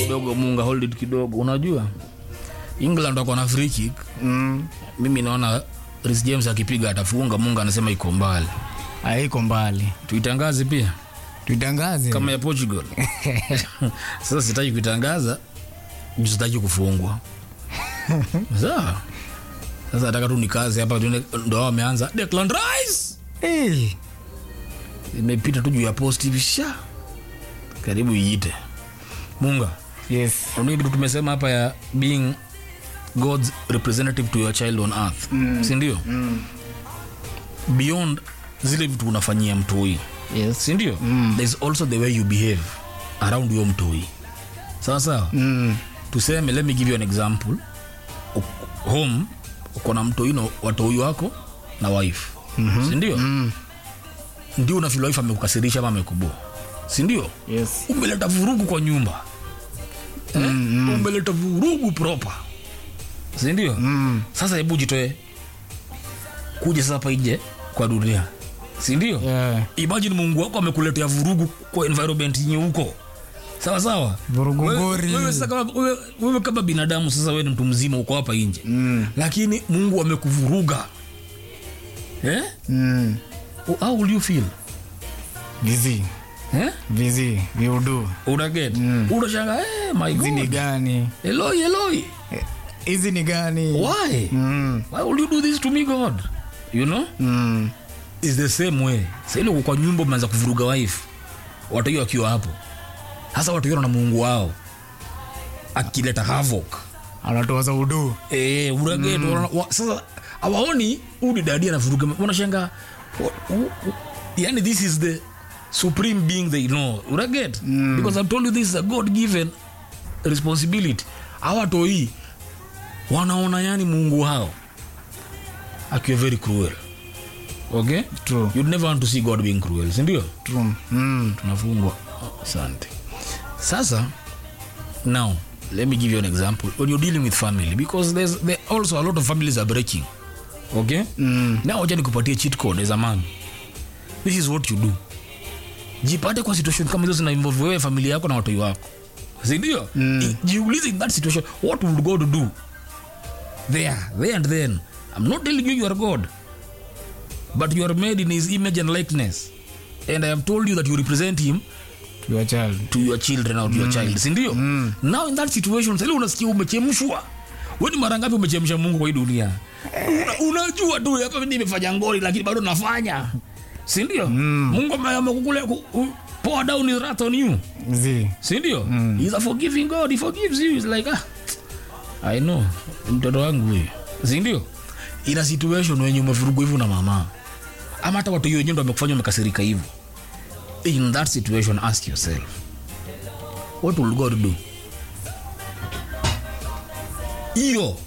kidogo munga hold it kidogo unajua england wako na free kick mm. mimi naona Reece james akipiga atafunga munga anasema iko mbali haiko mbali tuitangaze pia tuitangaze kama ya portugal sasa sitaki kuitangaza juu sitaki kufungwa sawa sasa nataka tu nikaze hapa tuone ndo hao wameanza Declan Rice Eh, imepita tu juu ya post hivi sha karibu iite munga yes unajua kitu tumesema hapa ya being god's representative to your child on earth mm. sindio mm. beyond zile vitu unafanyia mtoi yes sindio mm. thereis also the way you behave around your mtoi sawa sawa mm. tuseme let me give you an example U- home uko na mtoi na watoi wako na wife mm-hmm. sindio mm. ndio unafil wife amekukasirisha ama amekuboa sindio yes umeleta vurugu kwa nyumba eh? mm, umeleta vurugu proper sindio mm. sasa hebu jitoe kuja sasa hapa nje kwa dunia sindio yeah. imagine mungu wako amekuletea vurugu kwa environment yenye huko sawa sawa Vurugu Wewe- ngori. wewe sasa kama- wewe- wewe kama binadamu sasa wewe ni mtu mzima uko hapa nje mm. lakini mungu amekuvuruga eh? mm. how will you feel vizi eh? vizi viudu unaget mm. unashanga eh, my hizi ni God. gani eloi eloi Eh, hizi ni gani why mm. why will you do this to me god you know Mm. is the same way saili uko kwa nyumba umeanza kuvuruga wife watu hiyo wakiwa hapo hasa watu hiyo na mungu wao akileta havoc anatoa za udu eh uraget mm. sasa awaoni udi dadi anavuruga wanashanga yani this is the supreme being they know uraget mm. because i've told you this is a god given responsibility awatoi wanaona yani mungu wao akiwa very cruel okay True. you'd never want to see god being cruel sindio True. Mm. tunafungwa asante sasa now let me give you an example when you're dealing with family because there's there also a lot of families are breaking okay mm. now wacha nikupatie cheat code as a man this is what you do jipate kwa situation kama hizo zina involve wewe familia yako na watoi wako sindio mm. jiulize in that situation what would god do there there and then i'm not telling you you are god but you are made in his image and likeness and i have told you that you represent him Your child. to your children or to your child sindio mm. now in that situation sali unasikia umechemshwa weni mara ngapi umechemsha mungu kwa hii dunia Una, unajua tu hapa mimi nimefanya ngori lakini bado nafanya sindio mm. mungu ame- amekukule ku- ku- pour down his wrath on you Zi. sindio mm. he's a forgiving god he forgives you He's like ah, i know mtoto wangu huyu sindio ina situation wenye umevurugwa hivyo na mama ama hata watu hiyo wenyewe ndo wamekufanya umekasirika hivyo in that situation ask yourself what will god do hiyo